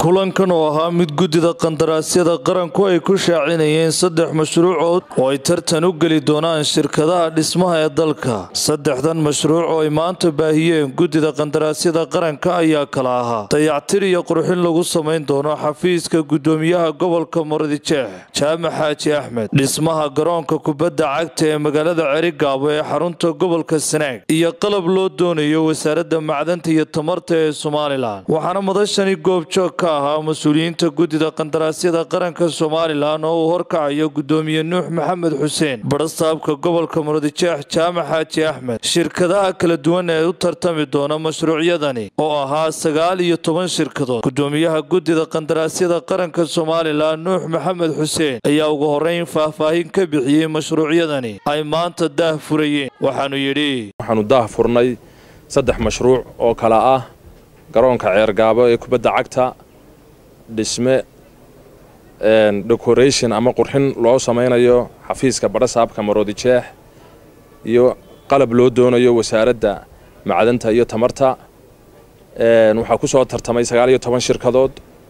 kulankan oo ahaa mid guddida qandaraasyada qaranku ay ku shaacinayeen saddex mashruucood oo ay tartan u geli doonaan shirkadaha dhismaha ee dalka saddexdan mashruuc oo ay maanta baahiyeen guddida qandaraasyada qaranka ayaa kala ahaa dayactir iyo qurxin lagu samayn doono xafiiska guddoomiyaha gobolka marodijeex jaamac xaaji axmed dhismaha garoonka kubadda cagta ee magaalada cerigaabo ee xarunta gobolka sanaag iyo qalab loo doonayo wasaaradda macdanta iyo tamarta ee somalilan waxaana madashani goobjoog ka ahaa mas-uuliyiinta guddida qandaraasyada qaranka somalilan oo uu horkacayo guddoomiye nuux maxamed xuseen barasaabka gobolka marodijeex jaamac xaaji axmed shirkadaha kala duwan ee u tartami doona mashruucyadani oo ahaa sagaal iyo toban shirkadood guddoomiyaha guddida qandaraasyada qaranka somalilan nuux maxamed xuseen ayaa ugu horeyn faahfaahin ka bixiyey mashruucyadani ay maanta daah furayeen waxaanu yidhi waxaanu daah furnay saddex mashruuc oo kala ah garoonka ceergaabo ee kubadda cagta dhisme decoration ama qurxin loo samaynayo xafiiska badhasaabka maroodijeex iyo qalab loo doonayo wasaaradda macdanta iyo tamarta waxaa ku soo tartamay sagaal iyo toban shirkadood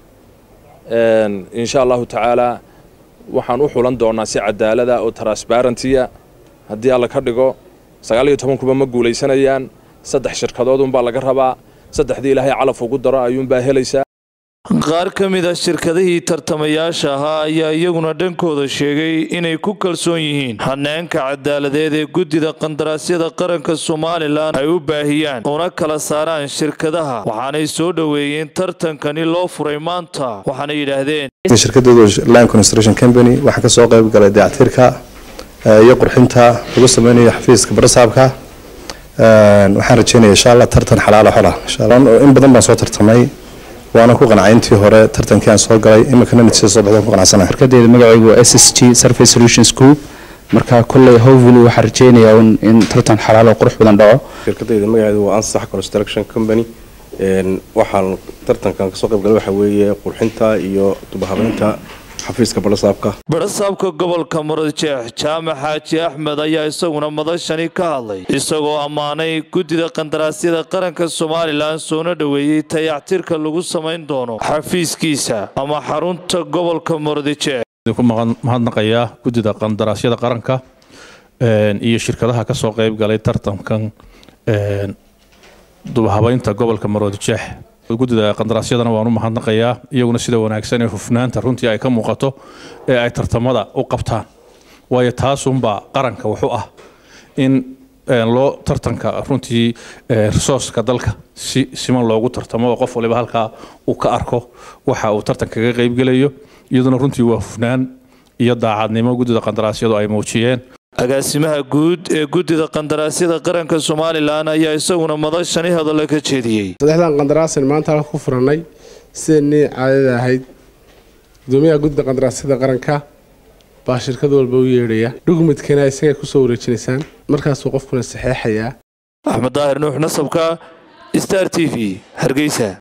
insha allahu tacaalaa waxaan u xulan doonaa si cadaalada oo transbarentiya haddii alla ka dhigo sagaal iyo toban kuba ma guulaysanayaan saddex shirkadood unbaa laga rabaa saddexdii ilaahay calaf ugu daro ayuunbaa helaysaa qaar ka mid a shirkadihii tartamayaasha ahaa ayaa iyaguna dhankooda sheegay inay ku kalsoon yihiin hanaanka cadaaladeed ee guddida qandaraasyada qaranka somalilan ay u baahiyaan una kala saaraan shirkadaha waxaanay soo dhoweeyeen tartankani loo furay maanta waxaana yidhaahdeen shirkadooda line construction company waxaa ka soo qayb galay dayactirka iyo qurxinta lagu sameynayo xafiiska barasaabka waxaan rajeynaya insha allah tartan xalaala xola in badan baan soo tartamay waana ku qancay intii hore tartankii aan soo galay iminkana natiija soo baxda ku qanacsanahay shirkadeeda magacaygu waa s s g surface solutions group marka kolley hopefully waxaan rajeynayaa in tartan xalaal oo qurux badan dhaco shirkadayda magaceedu waa ansax construction company waxaan tartankan kasoo qayb galay waxaa weeye qurxinta iyo dubahabeynta xafiiska badhasaabka badhasaabka gobolka marodijeex jaamac xaaji axmed ayaa isaguna madashani ka hadlay isagoo ammaanay guddida qandaraasyada qaranka somalilan soona dhoweeyey tayactirka lagu samayn doono xafiiskiisa ama xarunta gobolka marodijeex ku mahadnaqayaa guddida qandaraasyada qaranka iyo shirkadaha ka soo qayb galay tartankan dubahabeynta gobolka marodijeex guddida qandaraasyadana waan u mahadnaqayaa iyaguna sida wanaagsan ee hufnaanta runtii ay ka muuqato ee ay tartamada u qabtaan waayo taasunbaa qaranka wuxuu ah in loo tartanka runtii resourceka dalka si siman loogu tartamo oo qof waliba halkaa uu ka arko waxa uu tartanka kaga qaybgelayo iyaduna runtii waa hufnaan iyo daacadnimo guddida qandaraasyadu ay muujiyeen agaasimaha guud ee guddida qandaraasyada qaranka somalilan ayaa isaguna madashani hadalla ka jeediyey saddexdan qandaraasan maanta halka ku furannay sidanii caadada ahayd gudoomiyaha guddida qandaraasyada qaranka baa shirkad walba u yeedhaya dhugmidkana isagay kusoo wareejinaysaan markaasuu qofkuna saxeexayaa axmed daahir nuux nasabka star t v hargeysa